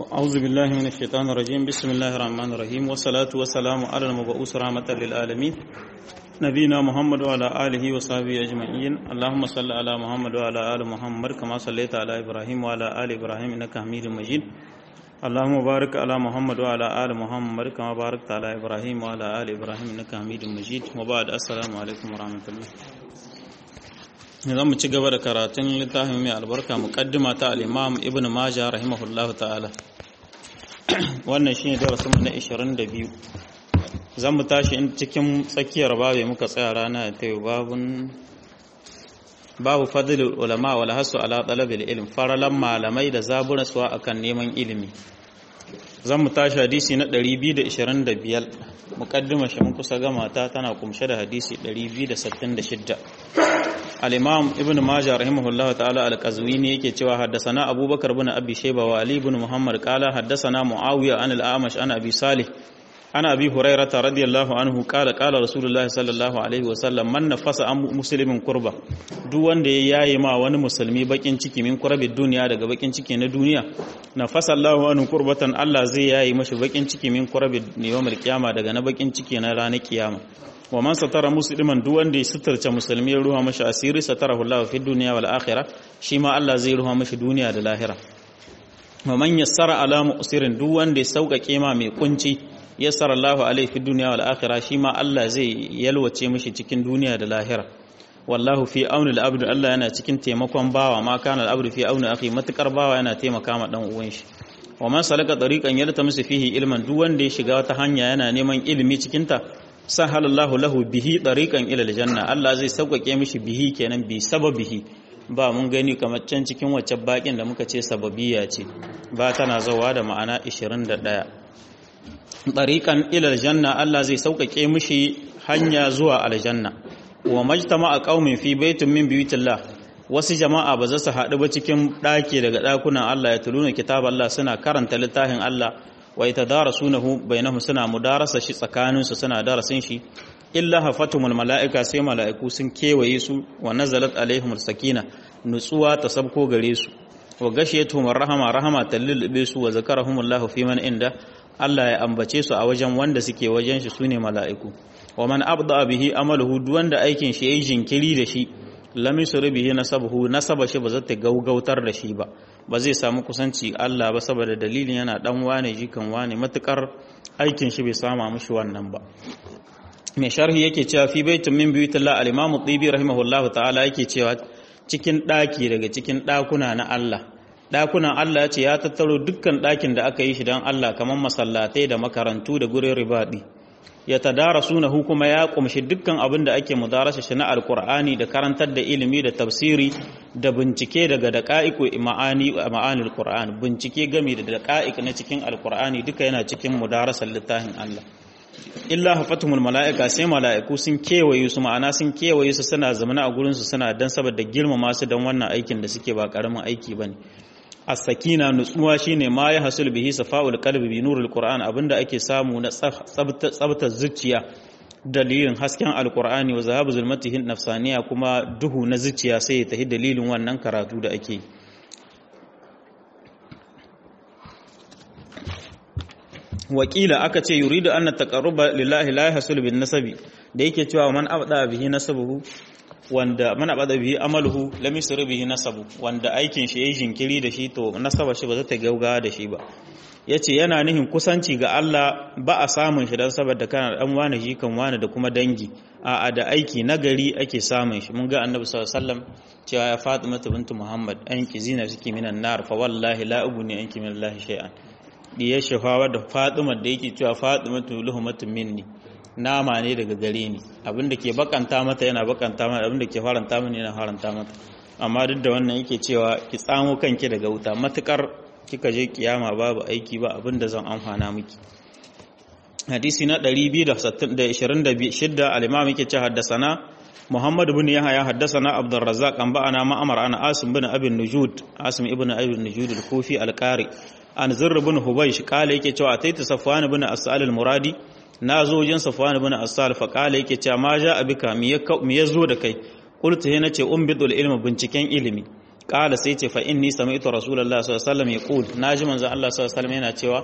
أعوذ بالله من الشيطان الرجيم بسم الله الرحمن الرحيم والصلاة والسلام على المبعوث رحمة للعالمين نبينا محمد وعلى آله وصحبه أجمعين اللهم صل على محمد وعلى آل محمد كما صليت على إبراهيم وعلى آل إبراهيم إنك حميد مجيد اللهم بارك على محمد وعلى آل محمد كما باركت على إبراهيم وعلى آل إبراهيم إنك حميد مجيد وبعد السلام عليكم ورحمة الله zan mu ci gaba da karatun littafin mai albarka muqaddima ta al-Imam Ibn Majah rahimahullah ta'ala wannan shine darasin mu na 22 zan mu tashi in cikin tsakiyar babu muka tsaya rana ta yau babun babu fadlul ulama wal hasu ala talabil ilm faralan malamai da zaburaswa akan neman ilimi zan mu tashi hadisi na 225 muqaddima shi mun kusa gama ta tana kumshe da hadisi 266 al-imam ibn majah rahimahullah ta'ala al-qazwini yake cewa haddathana abubakar ibn abi shayba wa ali ibn muhammad qala haddathana muawiya an al-amash an abi salih ana abi hurairah radiyallahu anhu qala qala rasulullahi sallallahu alaihi wa sallam man nafasa an muslimin kurba duk wanda ya yaye ma wani musulmi bakin ciki min kurbi duniya daga bakin ciki na duniya nafasa Allahu anhu kurbatan Allah zai yaye mashi bakin ciki min kurbi yawmil qiyama daga na bakin ciki na ranar kiyama wa man satara musliman duk wanda ya suturce musulmi ya ruha mashi asiri satarahu Allah fi dunya wal akhirah shi ma Allah zai ruha mashi duniya da lahira wa man yassara ala mu'sirin duk wanda ya sauƙaƙe ma mai kunci yassara Allah alaihi fi dunya wal akhirah shi ma Allah zai yalwace mashi cikin duniya da lahira wallahu fi auni al-abd Allah yana cikin taimakon bawa ma kana al-abd fi auni akhi matukar bawa yana taimaka ma dan uwan shi wa man salaka tariqan yaltamisu fihi ilman duk wanda ya shiga wata hanya yana neman ilimi cikin ta sahalallahu lahu bihi tariqan ila aljanna Allah zai sauƙaƙe mishi bihi kenan bi sababihi ba mun gani kamar can cikin wacce bakin da muka ce sababiyya ce ba tana zawa da ma'ana 21 tariqan ila aljanna Allah zai sauƙaƙe mishi hanya zuwa aljanna wa majtama'a qaumin fi baitin min buyutillah wasu jama'a ba za su haɗu ba cikin ɗaki daga ɗakunan Allah ya tuluna kitab Allah suna karanta littafin Allah wa yatadarasunahu bainahum suna mudarasa shi tsakanin su suna darasin shi illa hafatumul malaika sai malaiku sun kewaye su wa nazalat alaihimul sakina nutsuwa ta sabko gare su wa gashiyatuhum rahama rahama tallilbe su wa zakarahumullahu fi man inda Allah ya ambace su a wajen wanda suke wajen shi sune malaiku wa man abda bihi amaluhu duk wanda aikin shi yayi jinkiri da shi lam yusri bihi nasabuhu nasaba shi ba zai ta gaugautar da shi ba ba zai samu kusanci Allah ba saboda dalilin yana dan wane jikan wane matukar aikin shi bai sama mishi wannan ba mai sharhi yake cewa fi baitin min buyutillah al-imam at-tibi rahimahullahu ta'ala yake cewa cikin daki daga cikin dakuna na Allah dakunan Allah ya ce ya tattaro dukkan dakin da aka yi shi dan Allah kamar masallatai da makarantu da gurin ribadi ya tadarasunahu kuma ya kumshi dukkan abin da ake mudarasa shi na alkur'ani da karantar da ilimi da tafsiri da bincike daga daqa'iqu ma'ani ma'anil qur'an bincike game da daqa'iq na cikin alkur'ani duka yana cikin mudarasar littafin Allah illa hafatumul mala'ika sai mala'iku sun kewaye su ma'ana sun kewaye su suna zamana a gurin su suna dan saboda girmama su dan wannan aikin da suke ba karamin aiki bane as-sakina nutsuwa shine ma ya hasul bihi safa'ul qalbi bi nuril qur'an abinda ake samu na tsabta zuciya dalilin hasken alqur'ani wa zahabu zulmatihi nafsaniya kuma duhu na zuciya sai ya tahi dalilin wannan karatu da ake wakila aka ce yuridu anna taqarruba lillahi la yahsul bin nasabi da yake cewa man abda bihi nasabuhu wanda mana bada bihi amaluhu lam yusri bihi nasabu wanda aikin shi yayin jinkiri da shi to nasaba shi ba za ta gauga da shi ba yace yana nihin kusanci ga Allah ba a samun shi dan saboda kana dan wani shi kan wani da kuma dangi a da aiki nagari ake samun shi mun ga annabi sallallahu alaihi wasallam cewa ya Fatima bintu Muhammad an ki zina suke minan nar fa wallahi la ubuni anki min Allah shay'an diyar shafawa da Fatima da yake cewa Fatima luhumatun minni nama ne daga gare ni abinda ke bakanta mata yana bakanta mata abinda ke faranta mini yana faranta mata amma duk da wannan yake cewa ki tsamo kanki daga wuta matukar kika je kiyama babu aiki ba abinda zan amfana miki hadisi na 226 al-imam yake ce haddasana Muhammad ibn Yahya haddasana Abdul Razzaq an ba'ana ma'amar ana Asim ibn Abi Nujud Asim ibn Abi Nujud al-Kufi al-Qari an Zurr ibn Hubaysh kale yake cewa ataitu Safwan ibn As'al al-Muradi na zo wajen Safwan ibn Asal fa kala yake cewa ma ja abika mi ya zo da kai qultu he nace umbidul ilma binciken ilimi qala sai ce fa inni sami'tu rasulullahi sallallahu alaihi wasallam yaqul naji manzo Allah sallallahu alaihi wasallam yana cewa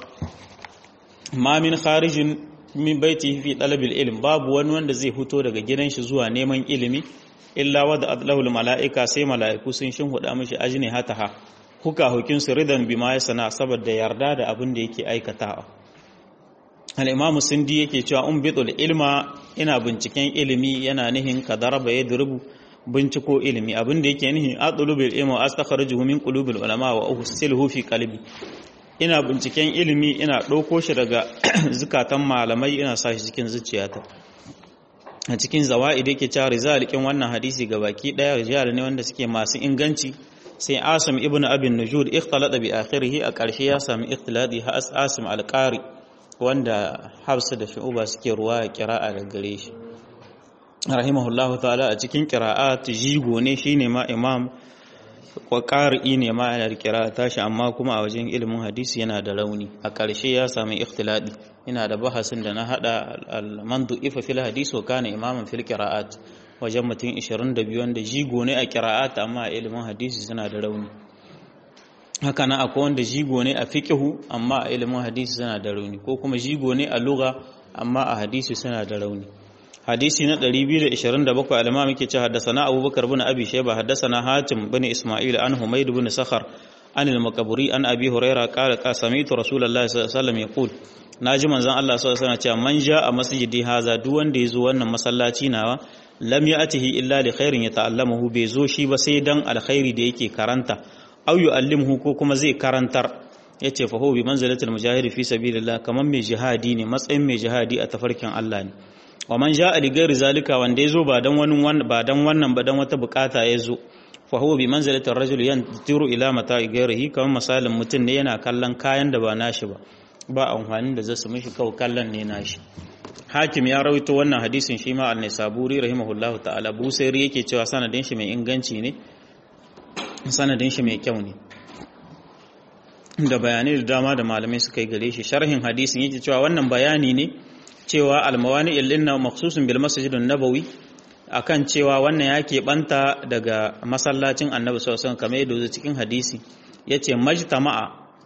ma min kharijin min baitihi fi talabil ilm babu wani wanda zai fito daga gidan shi zuwa neman ilimi illa wada adlahul mala'ika sai mala'iku sun shin huda mishi ajni hataha huka hukin su ridan bima ya sana saboda yarda da abin da yake aikatawa al-imam sindi yake cewa um bitul ilma ina binciken ilimi yana nihin kadaraba yadrubu binciko ilimi abin da yake nihin adlubul ilma astakhrijuhu min qulubil ulama wa uhsiluhu fi qalbi ina binciken ilimi ina ɗauko shi daga zukatan malamai ina sa shi cikin zuciyata a cikin zawa'id yake cewa rizalikin wannan hadisi ga baki ɗaya rijal ne wanda suke masu inganci sai asim ibn abin nujud ikhtalata bi akhirih a ƙarshe ya sami ikhtilati ha asim alqari wanda hafsa da shu'uba suke ruwa qira'a da gare shi rahimahullahu ta'ala a cikin qira'at jigo ne shine ma imam ƙari'i ne ma yana kira tashi amma kuma a wajen ilimin hadisi yana da rauni a ƙarshe ya sami ikhtiladi ina da bahasin da na hada al-mandu ifa fil hadisi wa kana imaman fil qira'at wajen mutum 22 wanda jigo ne a qira'at amma a ilimin hadisi suna da rauni haka nan akwai wanda jigo ne a fiqhu amma a ilimin hadisi suna da rauni ko kuma jigo ne a lugha amma a hadisi suna da rauni hadisi na 227 alama muke ce haddasana abubakar bin abi shayba haddasana hatim bin isma'il an humayd bin sakhar an al-maqburi an abi huraira qala ka sami'tu rasulullahi sallallahu alaihi wasallam yaqul naji manzon Allah sallallahu alaihi wasallam cewa man ja'a masjidi haza duk wanda yazo wannan masallaci nawa lam ya'tihi illa li khairin yata'allamuhu bai zo shi ba sai dan alkhairi da yake karanta aw yu'allimuhu ko kuma zai karantar yace fa huwa bi manzilatil mujahid fi sabilillah kaman mai jihadi ne matsayin mai jihadi a tafarkin Allah ne wa man ja'a li ghairi zalika wanda yazo ba dan wani ba dan wannan ba dan wata bukata yazo fa huwa bi manzilati ar-rajul yantiru ila mata'i ghairihi kamar misalin mutum ne yana kallon kayan da ba nashi ba ba amfanin da zasu mishi kawai kallon ne nashi hakim ya rawaito wannan hadisin shi ma an-nisaburi rahimahullahu ta'ala busairi yake cewa sanadin shi mai inganci ne sanadin shi mai kyau ne da bayanai da dama da malamai suka yi gare shi sharhin hadisin yake cewa wannan bayani ne cewa almawani illinna maksusun bil masjidin nabawi akan cewa wannan ya keɓanta daga masallacin annabi sallallahu alaihi kamar yadda cikin hadisi yace majtama'a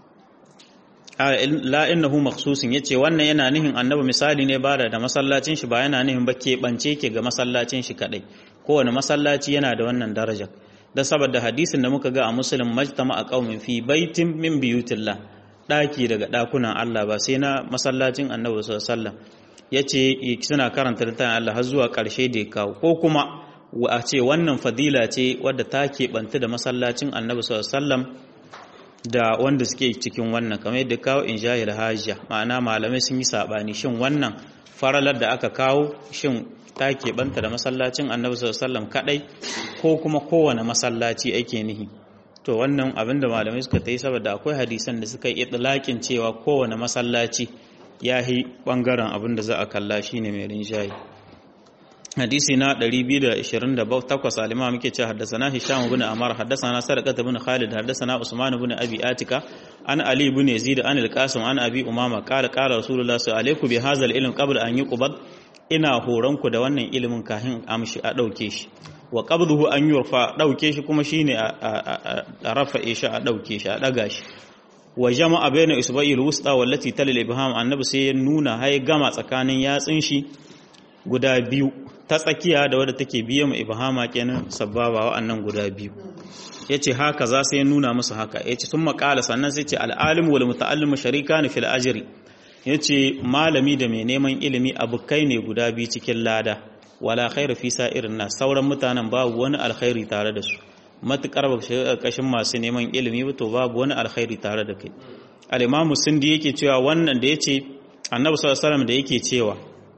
la innahu maksusun yace wannan yana nihin annabi misali ne bada da masallacin shi ba yana nihin ba keɓance ke ga masallacin shi kadai kowane masallaci yana da wannan daraja da saboda hadisin da muka ga a muslim majtama'a qaumin fi baitin min biyutillah daki daga dakunan Allah ba sai na masallacin annabi sallallahu alaihi wasallam ya ce suna karanta littafin Allah har zuwa ƙarshe da ya kawo ko kuma a ce wannan fadila ce wadda ta keɓanta da masallacin annabi sallam da wanda suke cikin wannan kamar yadda kawo in jahil hajja ma'ana malamai sun yi saɓani shin wannan faralar da aka kawo shin ta keɓanta da masallacin annabi sallam kaɗai ko kuma kowane masallaci ake nihi to wannan abin da malamai suka ta yi saboda akwai hadisan da suka yi itilakin cewa kowane masallaci ya yi ɓangaren abin da za a kalla shi ne mai rinjaye hadisi na 228 alima muke ce haddasana hisham ibn amar haddasana sadaqat ibn khalid haddasana usman ibn abi atika an ali ibn yazid an al-qasim an abi umama qala qala rasulullah sallallahu alaihi bi hadha al-ilm qabla an yuqbad ina horon ku da wannan ilimin kahin amshi a dauke shi wa qabduhu an yurfa dauke shi kuma shine a rafa shi a dauke shi a daga shi wa jama'a bayna isba'il wusta wallati talil ibham annabi sai ya nuna hay gama tsakanin yatsin shi guda biyu ta tsakiya da wadda take biye mu ibhama kenan sababa wa'annan guda biyu yace haka za sai ya nuna musu haka yace sun makala sannan sai ce al-alim wal muta'allim sharikan fil ajri yace malami da mai neman ilimi abukai ne guda biyu cikin lada wala khairu fi sa'irin nas sauran mutanen babu wani alkhairi tare da su matukar ba shiga ƙarƙashin masu neman ilimi ba to babu wani alkhairi tare da kai al-imamu sindi yake cewa wannan da yace annabi sallallahu alaihi da yake cewa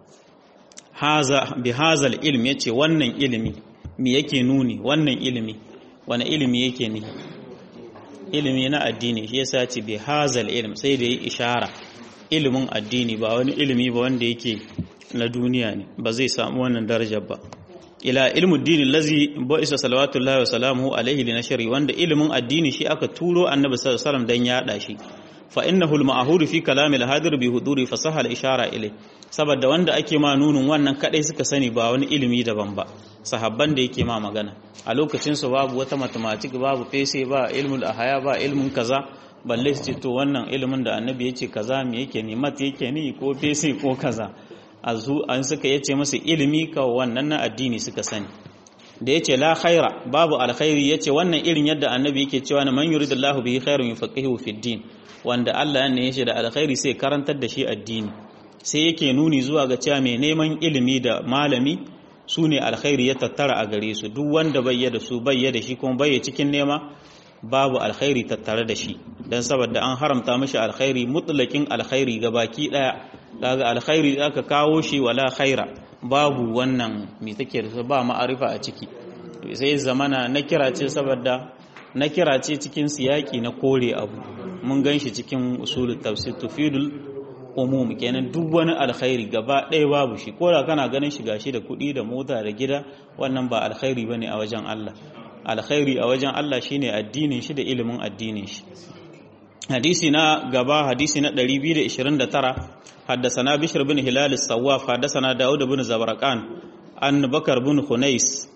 haza bi hazal ilm yace wannan ilimi me yake nuni wannan ilimi wani ilimi yake ni ilimi na addini shi yasa ce bi hazal ilm sai da yi ishara ilimin addini ba wani ilimi ba wanda yake na duniya ne ba zai samu wannan darajar ba ila ilmu dini lazi ba'isa salawatullahi wa salamuhu alaihi li nashri wanda ilimin addini shi aka turo annabi sallallahu alaihi wasallam dan yada shi fa innahu al-ma'hur fi kalam al-hadir bi huduri fasaha al-ishara ilay saboda wanda ake ma nunun wannan kadai suka sani ba wani ilimi daban ba sahabban da yake ma magana a lokacin su babu wata mathematics babu fese ba ilmul ahaya ba ilmun kaza balle su ce to wannan ilimin da annabi yace kaza me yake ni mat yake ni ko fese ko kaza azu an suka yace masa ilimi ka wannan na addini suka sani da yace la khaira babu alkhairi yace wannan irin yadda annabi yake cewa na man yuridullahu bihi khairun yufaqihu fid din wanda Allah ya shi da alkhairi sai karantar da shi addini sai yake nuni zuwa ga cewa mai neman ilimi da malami su ne alkhairi ya tattara a gare su duk wanda bayya da su bayya da shi kuma bayya cikin nema babu alkhairi tattare da shi dan saboda an haramta mishi alkhairi mutlakin alkhairi ga baki daya daga alkhairi aka kawo shi wala khaira babu wannan me take da ba ma'arifa a ciki sai zamana na kira ce saboda na kira ce cikin siyaki na kore abu mun gan shi cikin usulul tafsir tufidul umum kenan duk wani alkhairi gaba ɗaya babu shi ko da kana ganin shi gashi da kuɗi da mota da gida wannan ba alkhairi bane a wajen Allah alkhairi a wajen Allah shine addinin shi da ilimin addinin shi hadisi na gaba hadisi na 229 حدثنا بشر بن هلال الصواف حدثنا داود بن زبرقان عن بكر بن خنيس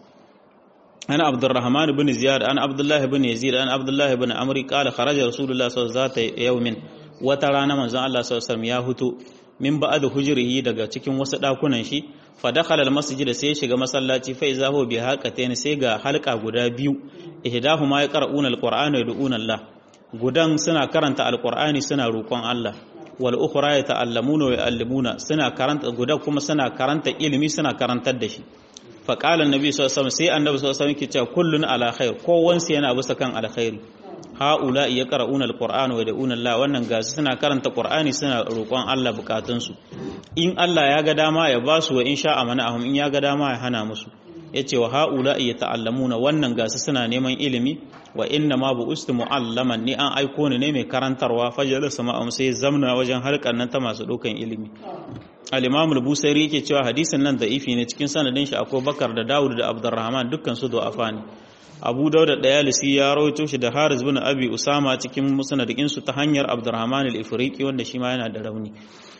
عن عبد الرحمن بن زياد عن عبد الله بن يزيد عن عبد الله بن عمرو قال خرج رسول الله صلى الله عليه وسلم يوم وترانا من الله صلى الله عليه وسلم ya hutu min ba'd hujrihi daga cikin wasu dakunan shi fa dakhala al-masjid sai shiga masallaci fa iza huwa bi haqatayn sai ga halka guda biyu ihdahuma yaqra'una al-qur'ana yad'una Allah gudan suna karanta al-qur'ani suna roƙon Allah wal ukhra yata'allamuna wa yu'allimuna suna karanta guda kuma suna karanta ilimi suna karantar da shi fa qala annabi sallallahu alaihi wasallam sai annabi sallallahu alaihi wasallam yake cewa kullun ala khair kowansu yana bisa kan alkhairi haula yaqra'una alqur'ana wa yad'una Allah wannan gasu suna karanta qur'ani suna roƙon Allah bukatunsu in Allah ya ga dama ya ba su wa in sha'a mana'ahum in ya ga dama ya hana musu yace wa haula yata'allamuna wannan gasu suna neman ilimi wa inna ma bu ustu mu'allaman ni an aiko ni ne mai karantarwa fajar sama'am sai zamna wajen harkar nan ta masu ɗaukan ilimi al-imam al-busairi yake cewa hadisin nan da'ifi ne cikin sanadin shi akwai bakar da dawud da abdurrahman dukkan su du'afa ne abu dauda dayalisi ya rawaito shi da haris bin abi usama cikin musnadin su ta hanyar abdurrahman al-ifriqi wanda shi ma yana da rauni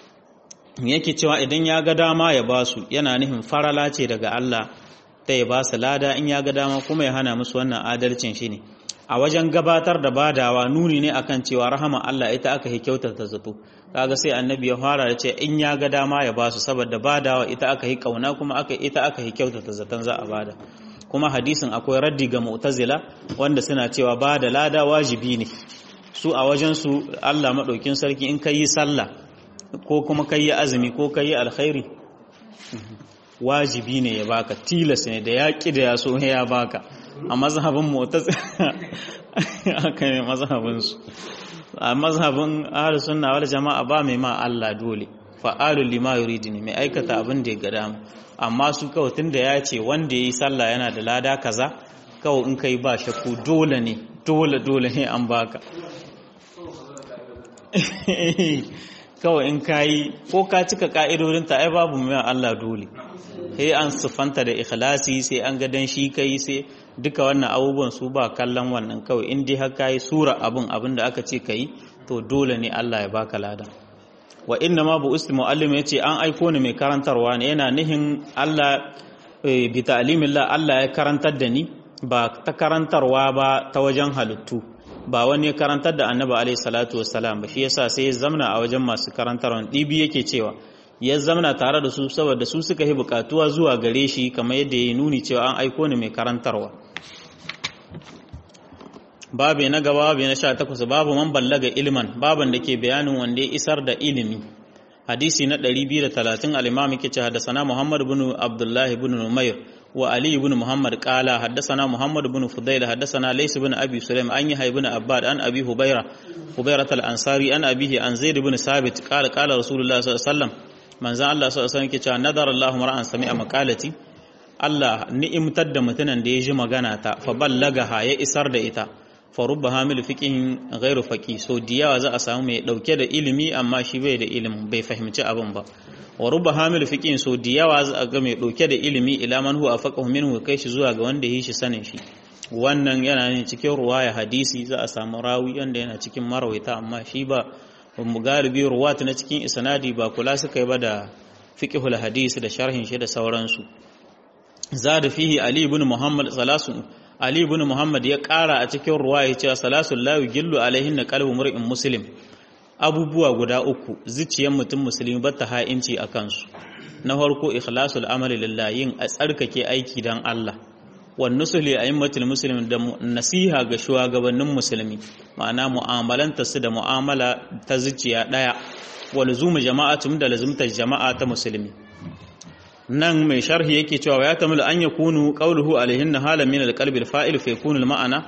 yake cewa idan ya ga dama ya basu yana nihin farala ce daga Allah ta ya ba su lada in ya ga dama kuma ya hana musu wannan adalcin shi ne a wajen gabatar da badawa nuni ne akan cewa rahama Allah ita aka yi kyautata zato kaga sai annabi ya fara da ce in ya ga dama ya ba su saboda badawa ita aka yi kauna kuma aka ita aka yi kyautata zaton za a bada kuma hadisin akwai raddi ga mu'tazila wanda suna cewa ba da lada wajibi ne su a wajen su Allah madaukin sarki in kai sallah ko kuma kai azumi ko kai alkhairi wajibi ne ya baka tilas ne da yaƙi da ya so ya baka a mazhabin motas aka ne mazhabinsu a mazhabin ahlus sunna wal jama'a ba mai ma Allah dole fa'alul lima yuridu ne mai aikata abin da ya ga dama amma su kawai tunda ya ce wanda yayi sallah yana da lada kaza kawai in kai ba shakku dole ne dole dole ne an baka kawai in kayi ko ka cika ka'idodin ta ai babu mai Allah dole sai an siffanta da ikhlasi sai an ga dan shi kai sai duka wannan abubuwan su ba kallon wannan kawai in dai har kai sura abun abin da aka ce kai to dole ne Allah ya baka lada wa inna ma bu usti muallim yace an aiko ni mai karantarwa ne yana nihin Allah bi ta'limillah Allah ya karantar da ni ba ta karantarwa ba ta wajen halittu ba wani ya karantar da annabi alaihi salatu wassalam ba shi yasa sai ya zamna a wajen masu karantarwa dibi yake cewa ya zamana tare da su saboda su suka yi bukatuwa zuwa gare shi kamar yadda ya nuni cewa an aiko ni mai karantarwa babu na gaba babu na sha takwas babu man ballaga ilman baban da ke bayanin wanda ya isar da ilimi hadisi na 230 al-imam yake ce haddathana muhammad ibn abdullah ibn numayr wa ali ibn muhammad qala haddathana muhammad ibn fudayl haddathana lays ibn abi sulaim an yahya ibn abbad an abi hubayra hubayrat al-ansari an abihi an zaid ibn sabit qala qala rasulullah sallallahu alaihi wasallam manzan Allah sau alaihi ke cewa nadar Allah mar'an sami a makalati Allah ni'imtar da mutumin da ya ji magana ta fa ballagaha ya isar da ita fa rubba hamil fiqihin ghairu faqi so diyawa za a samu mai dauke da ilimi amma shi bai da ilimin bai fahimci abin ba wa rubba hamil fiqihin so diyawa za a ga mai dauke da ilimi ila man huwa faqahu minhu kai shi zuwa ga wanda yi shi sanin shi wannan yana ne cikin ruwaya hadisi za a samu rawi wanda yana cikin marawaita amma shi ba mu galibi ruwat na cikin isnadi ba kula suka yi ba da fiqhul hadisi da sharhin shi da sauransu zada fihi ali ibn muhammad salasun ali ibn muhammad ya kara a cikin ruwaya cewa salasul la yugillu alaihin qalbu mur'in muslim abubuwa guda uku zuciyar mutum musulmi ba ta ha'inci a kansu na farko ikhlasul amali lillahi yin a tsarkake aiki dan Allah wan nusuli a'immatul muslimin da nasiha ga shugabannin musulmi ma'ana mu'amalanta su da mu'amala ta zuciya daya wa luzumu jama'atum da lazumtar jama'a ta musulmi nan mai sharhi yake cewa ya tamil an yakunu qawluhu alaihin halan min alqalbi alfa'il fa yakunu alma'ana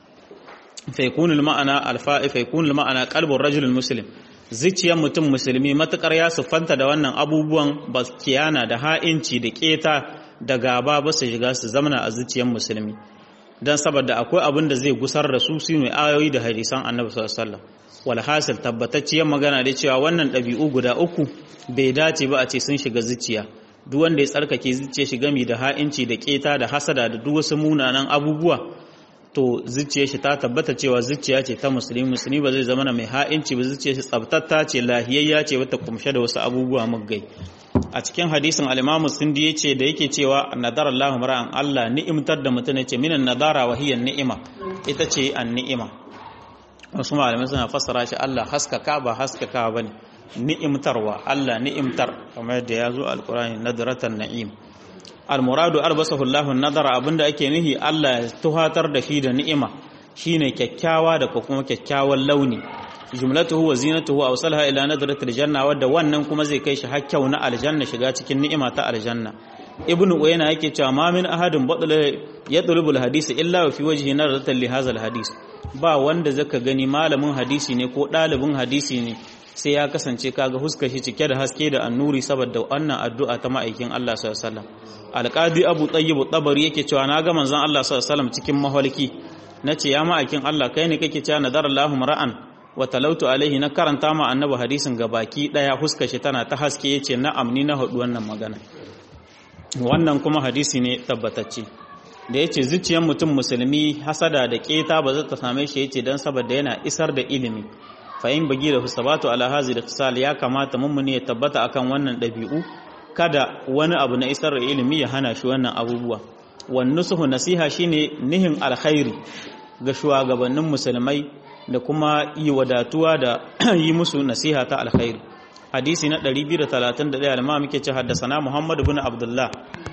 fa yakunu alma'ana alfa'il fa yakunu alma'ana qalbu ar-rajul muslim zuciyar mutum musulmi matukar ya siffanta da wannan abubuwan baskiyana da ha'inci da keta da gaba ba su shiga su zamana a zuciyar musulmi don saboda akwai abin da zai gusar da su su ne ayoyi da hadisan annabi sallallahu alaihi wasallam walhasil tabbatacciyar magana da cewa wannan ɗabi'u guda uku bai dace ba a ce sun shiga zuciya duk wanda ya tsarkake zuciya shi gami da ha'inci da keta da hasada da duk wasu munanan abubuwa to zuciyar shi ta tabbata cewa zuciya ce ta musulmi musulmi ba zai zama mai ha'inci ba zuciyar shi tsabtatta ce lahiyayya ce wata kumshe da wasu abubuwa muggai a cikin hadisin al-Imam Sindi yace da yake cewa nadara Allahu mar'an Allah ni'imtar da mutum yace minan nadara wa hiya ni'ima ita ce an-ni'ima wasu malamai suna fassara shi Allah haskaka ba haskaka bane ni'imtarwa Allah ni'imtar kamar yadda ya zo al-Qur'ani nadratan na'im al-muradu albasahu Allahu nadara abinda ake nihi Allah ya tuhatar da shi da ni'ima shine kyakkyawa da kuma kyakkyawan launi jumlatuhu wa zinatuhu aw salaha ila nadratil janna wadda wannan kuma zai kai shi hakkau na aljanna shiga cikin ni'ima ta aljanna ibnu uyayna yake cewa ma min ahadin badala yatlubu alhadisi illa fi wajhi nadratil li hadha alhadis ba wanda zaka gani malamin hadisi ne ko dalibin hadisi ne sai ya kasance kaga huskar shi cike da haske da annuri saboda wannan addu'a ta ma'aikin Allah sallallahu alaihi wasallam alqadi abu tayyib tabari yake cewa na ga manzon Allah sallallahu alaihi wasallam cikin mahalki nace ya ma'aikin Allah kai ne kake cewa nadarallahu ra'an wa talautu alaihi na karanta ma annabi hadisin baki daya huskar shi tana ta haske yace na'am ni na hadu wannan magana wannan kuma hadisi ne tabbatacce da yace zuciyar mutum musulmi hasada da keta ba za ta same shi yace dan saboda yana isar da ilimi fa in bagi da sabatu ala hazi da tisal ya kamata mummuni ya tabbata akan wannan dabi'u kada wani abu na isar da ilimi ya hana shi wannan abubuwa wan nusuhu nasiha shine nihin alkhairi ga shugabannin musulmai da kuma yi wadatuwa da yi musu nasiha ta alkhairi hadisi na 231 alma muke ce haddasana Muhammad ibn Abdullah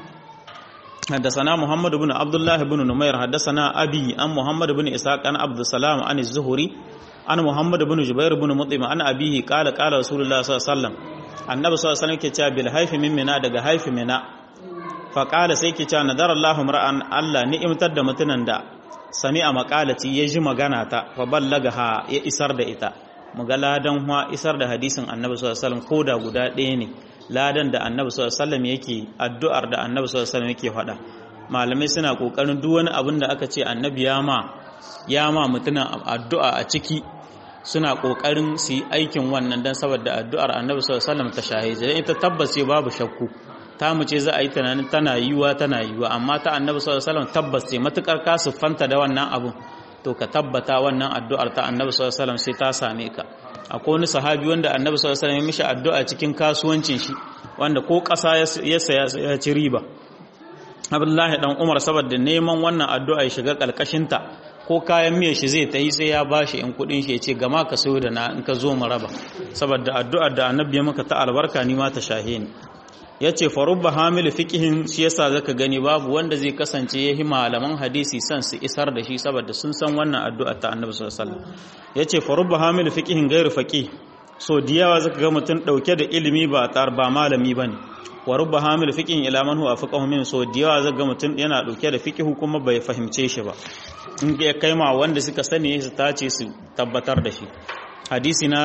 haddasana Muhammad ibn Abdullah ibn Numair haddasana Abi an Muhammad ibn Ishaq an Abdul Salam an Az-Zuhri an Muhammad ibn Jubair ibn Mut'im an abihi qala qala Rasulullah sallallahu alaihi wasallam annabi sallallahu alaihi wasallam ke cewa bil haifi min mina daga haifi mina fa qala sai ke cewa nadara Allahu mar'an Allah ni'imtar da mutunan da sami'a maqalati ya ji magana ta fa ballagaha ya isar da ita muga ladan huwa isar da hadisin annabi sallallahu alaihi wasallam koda guda ɗaya ne ladan da annabi sallallahu alaihi wasallam yake addu'ar da annabi sallallahu alaihi wasallam yake faɗa malamai suna kokarin duk wani abin da aka ce annabi ya ma ya ma mutunan addu'a a ciki suna kokarin su yi aikin wannan dan saboda addu'ar annabi sallallahu alaihi wasallam ta shahije ita tabbas babu shakku ta mu ce za a yi tunanin tana yiwuwa tana yiwuwa amma ta annabi sallallahu alaihi wasallam tabbas ce matukar ka siffanta da wannan abun to ka tabbata wannan addu'ar ta annabi sallallahu alaihi wasallam sai ta same ka akwai wani sahabi wanda annabi sallallahu alaihi wasallam ya mishi addu'a cikin kasuwancin shi wanda ko ƙasa ya saya ya ci riba Abdullahi dan Umar saboda neman wannan addu'a ya shiga kalkashin ta ko kayan miya shi zai tayi sai ya bashi in kudin shi ya ce gama ka sayo da na in ka zo mu raba saboda addu'ar da annabi ya maka ta albarka ni ma ta shahe ni ya ce farubba hamil fikihin shi yasa zaka gani babu wanda zai kasance ya yi malaman hadisi san su isar da shi saboda sun san wannan addu'a ta annabi sallallahu alaihi wasallam ya ce farubba hamil fikihin gairu faqih so diyawa zaka ga mutum dauke da ilimi ba tar ba malami bane wa rubba hamil fikihin ila man huwa faqahu min so diyawa zaka ga mutum yana dauke da fikihu kuma bai fahimce shi ba in ya kai ma wanda suka sani su tace su tabbatar da shi hadisi na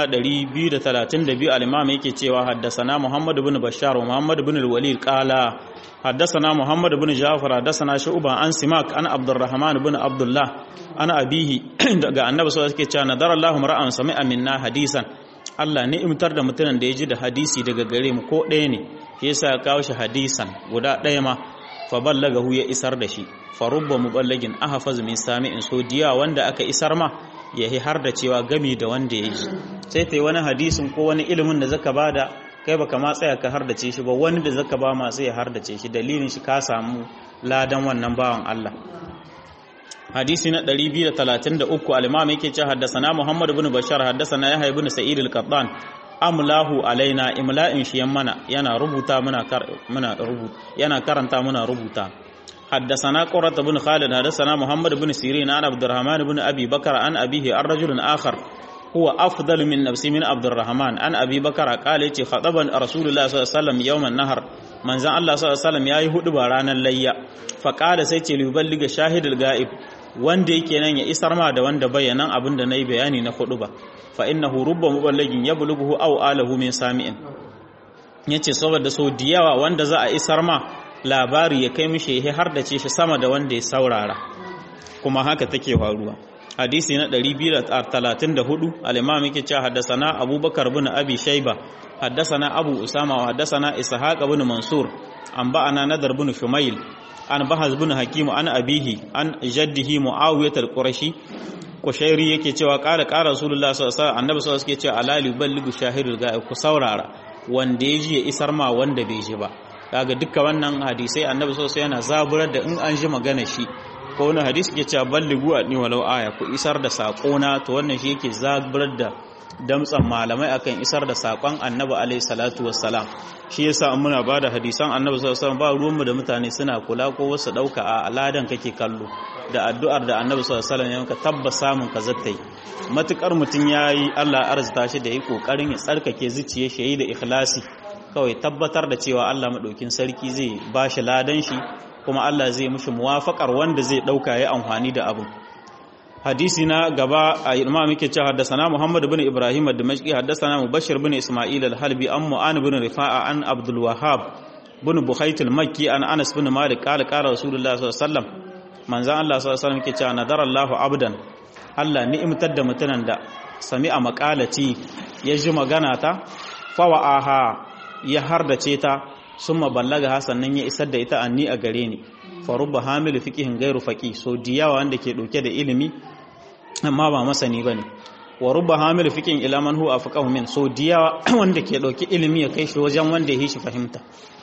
232 al-imam yake cewa haddasana Muhammad ibn Bashar wa Muhammad ibn al-Walid qala haddasana Muhammad ibn Ja'far haddasana Shu'ba an Simak an Abdurrahman ibn Abdullah ana abihi daga annabi sallallahu alaihi wasallam nadara Allahu mar'an sami'a minna hadisan Allah ne imtar da mutumin da ya ji da hadisi daga gare mu ko ɗaya ne shi yasa ya kawo shi hadisan guda ɗaya ma fa ballagahu ya isar da shi fa rubba muballagin ahfaz min sami'in so diya wanda aka isar ma ya har da cewa gami da wanda ya ji sai ta yi wani hadisin ko wani ilimin da zaka bada kai baka ma tsaya ka hardace shi ba wani da zaka ba ma sai ya hardace shi dalilin shi ka samu ladan wannan bawan Allah hadisi na 233 al-imam yake cewa haddathana Muhammad ibn Bashar haddathana Yahya ibn Sa'id al-Qattan amlahu alaina imla'in shi mana yana rubuta muna muna rubuta yana karanta muna rubuta حدثنا قرة بن خالد حدثنا محمد بن سيرين عن عبد الرحمن بن أبي بكر عن أبيه عن رجل آخر هو أفضل من نفسي من عبد الرحمن عن أبي بكر قال يتي خطبا رسول الله صلى الله عليه وسلم يوم النهر من زان الله صلى الله عليه وسلم ياي هدو رانا الليا فقال سيتي ليبلغ شاهد الغائب wanda yake nan ya isar ma da wanda bayanan abin da na yi bayani na hudu ba fa innahu rubba muballagin ya bulughu aw alahu min sami'in yace saboda so diyawa wanda za a isar ma labari ya kai mishi ya har da ce shi sama da wanda ya saurara kuma haka take faruwa hadisi na 234 al-imam yake cewa haddathana abubakar bin abi shayba haddathana abu usama wa haddathana ishaq bin mansur an ba'ana nadar bin shumail an bahaz bin hakim an abihi an jaddihi muawiyah al-qurashi kushairi yake cewa qala qala rasulullah sallallahu alaihi wasallam annabi sallallahu alaihi wasallam yake cewa ala yuballighu shahidul ga'ib ku saurara wanda ya ji ya isar ma wanda bai ji ba kaga duka wannan hadisai annabi sosai yana zaburar da in an ji magana shi ko wani hadisi ke cewa balligu a ni walau aya ku isar da na to wannan shi yake zaburar da damtsan malamai akan isar da sakon annabi alaihi salatu wassalam shi yasa an muna bada hadisan annabi sallallahu alaihi wasallam ba ruwanmu da mutane suna kula ko wasu dauka a aladan kake kallo da addu'ar da annabi sallallahu alaihi wasallam ya maka tabbas samun ka zattai matukar mutun yayi Allah arzuta shi da yi kokarin ya tsarkake zuciyar shi da ikhlasi kawai tabbatar da cewa Allah maɗaukin sarki zai ba shi ladan shi kuma Allah zai mushi muwafaqar wanda zai ɗauka ya amfani da abu hadisi na gaba a imam yake cewa haddathana Muhammad ibn Ibrahim ad-Dimashqi haddathana Mubashir ibn Isma'il al-Halbi an Mu'an ibn Rifa'a an Abdul Wahhab ibn Bukhayt al-Makki an Anas ibn Malik qala qala Rasulullah sallallahu alaihi wasallam manzo Allah sallallahu alaihi wasallam yake cewa nadara Allahu abdan Allah ni'imtar da mutunan da sami'a maqalati ya ji magana ta fawa'aha ya hardace ta sun maballaga hasannan ya isar da ita anni a gare ni farubba hamilu fiqihin gairu faqi so diyawa wanda ke dauke da ilimi amma ba masani bane wa rubba hamilu fiqihin ila man huwa afqahu min so diyawa wanda ke dauke ilimi ya kai shi wajen wanda ya shi fahimta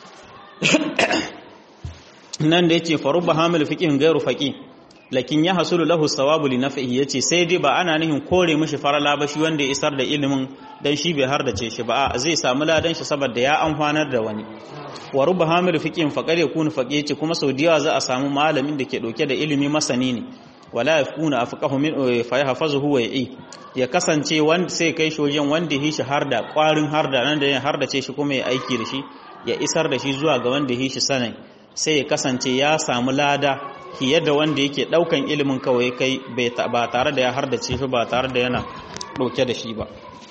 nan da yake farubba hamilu fiqihin gairu faqi lakin ya hasulu lahu sawabu li naf'ihi yace sai dai ba ana nihin kore mishi farala ba shi wanda ya isar da ilimin dan shi bai hardace shi ba zai samu ladan shi saboda ya amfanar da wani wa ruba hamil fiqin faqad yakunu faqih yace kuma saudiya za a samu malamin da ke dauke da ilimi masani ne wala yakuna afqahu min fa yahfazuhu wa yi ya kasance wanda sai kai shi wajen wanda ya shi harda kwarin harda nan da ya hardace shi kuma ya aiki da shi ya isar da shi zuwa ga wanda ya shi sanin sai ya kasance ya samu lada fiye da wanda yake daukan ilimin kawai kai ba tare da ya hardace shi ba tare da yana dauke da shi ba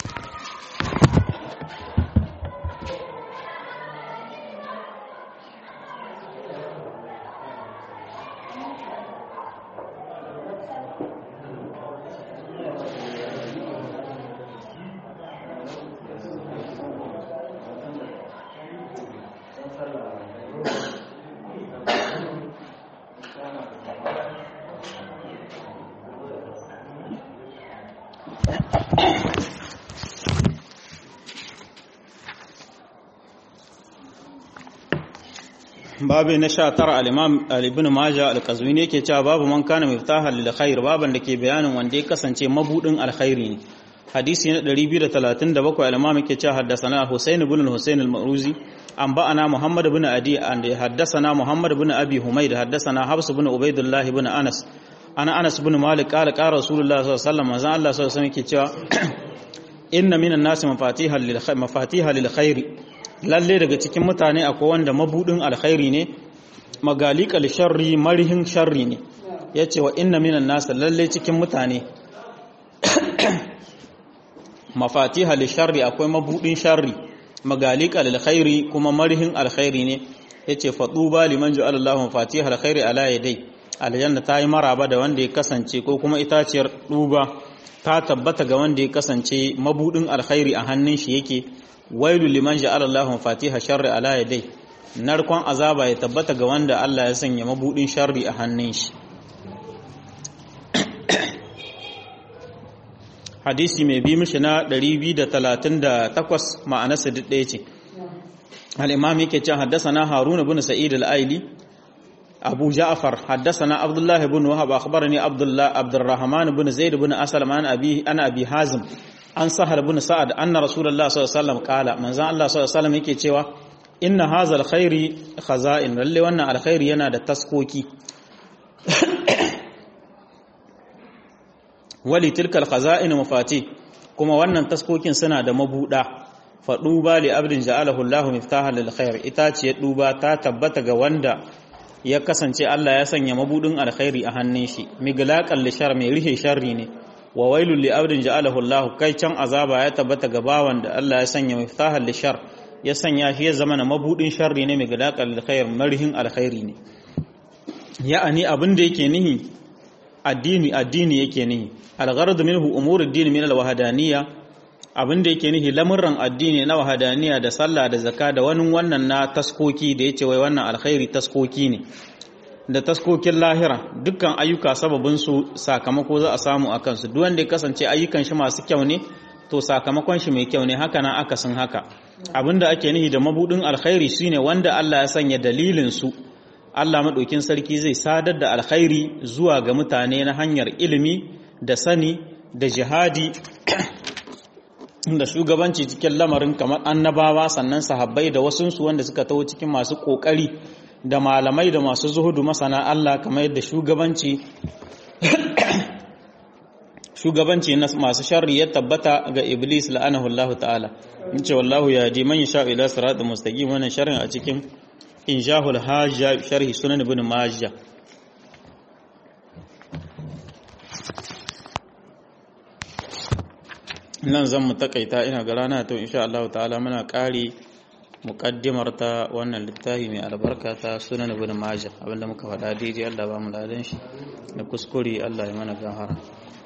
babu na sha tara al-imam ibn majah al-qazwini yake cewa babu man kana miftahan lil khair baban da ke bayanin wanda ya kasance mabudin alkhairi ne hadisi na 237 al-imam yake cewa haddathana husayn ibn al-husayn al-ma'ruzi an ba'ana muhammad ibn adi an haddathana muhammad ibn abi humayd haddathana habs ibn ubaydullah ibn anas ana anas ibn malik qala qala rasulullah sallallahu alaihi wasallam manzo Allah sallallahu alaihi wasallam yake cewa inna minan nasi mafatihan lil khair mafatiha lil khair lalle daga cikin mutane akwai wanda mabudin alkhairi ne magalikal sharri marihin sharri ne yace wa inna minan nas lalle cikin mutane mafatiha lil sharri akwai mabudin sharri magalikal alkhairi kuma marihin alkhairi ne yace faduba liman ja'ala Allahu mafatiha alkhairi ala yadai aljanna ta yi maraba da wanda ya kasance ko kuma itaciyar duba ta tabbata ga wanda ya kasance mabudin alkhairi a hannun shi yake wailu liman ja'ala Allahu fatiha sharri ala yadai narkon azaba ya tabbata ga wanda Allah ya sanya mabudin sharri a hannun shi hadisi mai bi mishi na 238 ma'anarsa duk ɗaya ce al-imam yake cewa haddathana harun ibn sa'id al-aili abu ja'far haddathana abdullah ibn wahab akhbarani abdullah abdurrahman ibn zaid ibn aslam an abi ana abi hazim an sahar ibn sa'ad anna rasulullah sallallahu alaihi wasallam qala manzon Allah sallallahu alaihi wasallam yake cewa inna hadha al-khairi khaza'in lalle wannan alkhairi yana da taskoki wali tilkal khaza'in mafati kuma wannan taskokin suna da mabuda fa duba li abdin ja'alahu Allahu miftahan lil khair ita ce duba ta tabbata ga wanda ya kasance Allah ya sanya mabudin alkhairi a hannun shi miglaqal li shar mai rihe sharri ne wa wailul li abdin ja'alahu Allahu kai can azaba ya tabbata ga bawan da Allah ya sanya miftahan li shar ya sanya shi ya zama na mabudin sharri ne miglaqal lil khair marihin alkhairi ne ya'ani abin da yake nihi addini addini yake nihi algharad minhu umur ad-din min al-wahdaniyya abinda yake nihi lamurran addini na wahadaniya da sallah da zakka da wani wannan na taskoki da yace wai wannan alkhairi taskoki ne da taskokin lahira dukkan ayyuka sababin su sakamako za a samu akan su duk wanda ya kasance ayyukan shi masu kyau ne to sakamakon shi mai kyau ne haka nan akasin haka abinda ake nihi da mabudin alkhairi shine wanda Allah ya sanya dalilin su Allah madaukin sarki zai sadar da alkhairi zuwa ga mutane na hanyar ilimi da sani da jihadi da shugabanci cikin lamarin kamar annabawa sannan sahabbai da wasunsu wanda suka taho cikin masu kokari da malamai da masu zuhudu masana Allah kamar yadda shugabanci shugabanci na masu sharri ya tabbata ga iblis la'anahu Allah ta'ala ince wallahu ya ji man yasha ila siratal mustaqim wannan sharrin a cikin injahul hajja sharhi sunan ibn majah nan zan mu takaita ina ga rana to insha Allah ta'ala muna kare muqaddimar ta wannan littafi mai albarka ta sunan ibn majah abinda muka faɗa daidai Allah ba mu ladan shi da kuskure Allah ya mana gahara